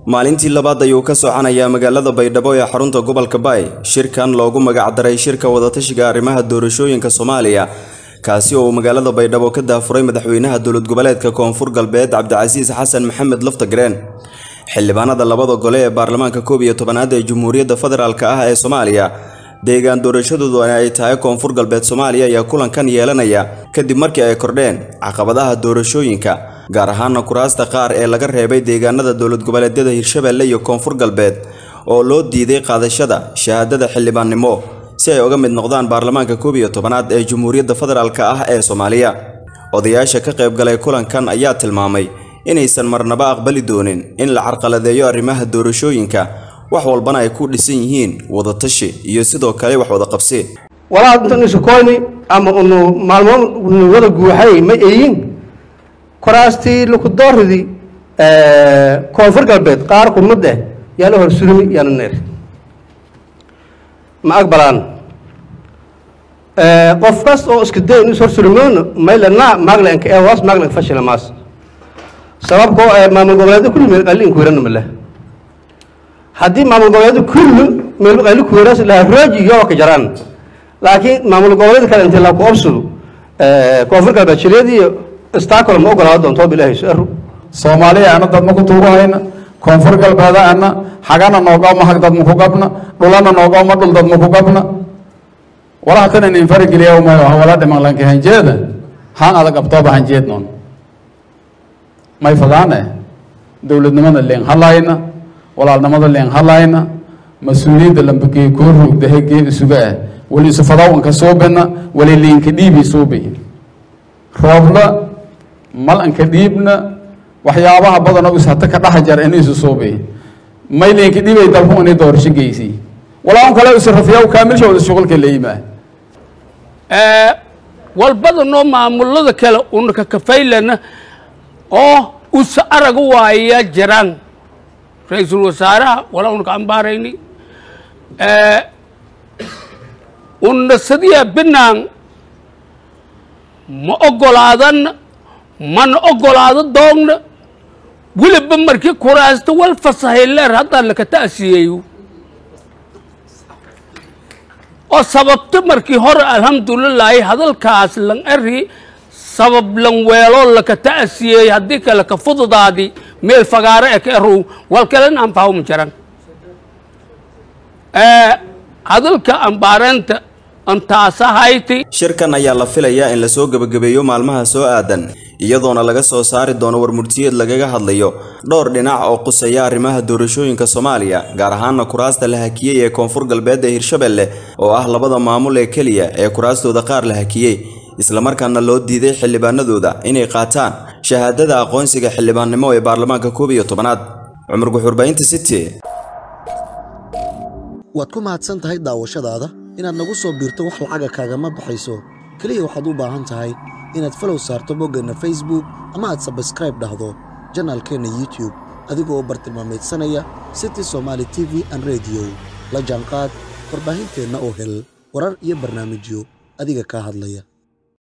maalintii labaad ayuu ka soconayaa magaalada baydhabo ee xarunta gobolka baay shirkan loogu magacdaray shirka wadatashiga arrimaha doorashooyinka soomaaliya kaasi oo uu magaalada baydhabo ka daafuray madaxweynaha dowlad goboleedka koonfur galbeed cabdicasiis xasan maxamed laftagreen xildhibaanada labada gole ee baarlamaanka koob iyo tobanaad ee jamhuuriyadda federaalk ah ee soomaaliya deegaan doorashadooduna ay tahay koonfur galbeed soomaaliya ayaa kulankan yeelanaya kadib markii ay kordheen caqabadaha doorashooyinka gaar ahaana kuraasta qaar ee laga reebay deegaanada dowlad goboleedyada hirshabeelle iyo koonfur galbeed oo loo diiday qaadashada shahaadada xildhibaannimo si ay uga mid noqdaan baarlamaanka koob iyo tobanaad ee jamhuuriyadda federaalk ah ee soomaaliya odayaasha ka qaybgalay kulankan ayaa tilmaamay inaysan marnaba aqbali doonin in la carqaladeeyo arrimaha doorashooyinka wax walbana ay ku dhisan yihiin wadatashi iyo sidoo kale wax wada qabsi walaa intan isu koyni ama unu maalmood unu wada guuxay ma eyin kuraastii lukudooridii koonfur galbeed qaar kumid eh yaa la horsurmi yaana neer ma aqbalaan qof kas oo iska day in is horsurmoona maylana maglanka ee hoos maglanka fashila maas sababkoo ee maamul goboleedyo kulli meel qalli in kuweerana male haddii maamul goboleedyo kulli meel qalli kuweeras laha rooji iyo ka jaraan laakiin maamul goboleed kale intii la ku obsado koonfur galbeed shileediyo istaakol ma ogolaado doonto bilaahi su-aru soomaaliya ana dadma ku tuugahayna koonfur galbeeda ana xagana noogama hag dadma ku gabna dhulana noogama dhul dadma ku gabna walaha tan inin farigeliya umayo wala dhiman lanka hanjeeda haan adag abtooba hanjeed noon may fadaane dowladnimada leen halayna walaalnimada leen halayna mas-uuliyadda lambakee koo roogda hegee isuga ah wali isu fadawanka suubina wali liinka dhiibi suubi roobla malanka dhiibna waxyaabaha badan oo is hata ka dhex jar in isu suubi may liinka dhiibay dalku inay doorasho geysi walaa un kale isu rafiyaa kaamilshooda shuqulka leeyimaa walbadanoo maamulada kale unaka kafaylana oo usa arag waaya jiraan ra-iisul wasaaraha walaa unaka ambaarayni una sadiya binaan ma ogolaadan mana ogolaado doogna weliba markii kuraasta wal fasahay leer haddaa laka ta'siyeeyo oo sababta markii hore alxamdulilaahi hadalkaas lan eri sabab lan weelo laka ta'siyeey haddii kale ka fududaadi meel fagaaro e ka erow wal kalen anfahawma jaran hadalka ambaareenta antaasahayti shirkan ayaa la filayaa in lasoo gebagabeeyo maalmaha soo aadan iyadoona laga soo saari doono warmurtiyeed lagaga hadlayo dhowr dhinac oo quseeya arrimaha doorashooyinka soomaaliya gaar ahaana kuraasta la hakiyey ee koonfur galbeed ee hirshabeelle oo ah labada maamul ee keliya ee kuraastooda qaar la hakiyey islamarkaana loo diiday xildhibaanadooda inay qaataan shahaadada aqoonsiga xildhibaannimo ee baarlamaanka koob iyo tobanaad cumar guxurbaynta city waad ku mahadsan tahay daawashadaada inaad nagu soo biirto wax lacaga kaagama baxayso keliya waxaad u baahan tahay inaad falow saarto boggeenna facebook ama aad sabskraib dhahdo janaalkeenna youtube adigoo u bartilmaamaydsanaya city somaali t v an rediyo la jaanqaad warbaahinteenna oo hel warar iyo barnaamijyo adiga kaa hadlaya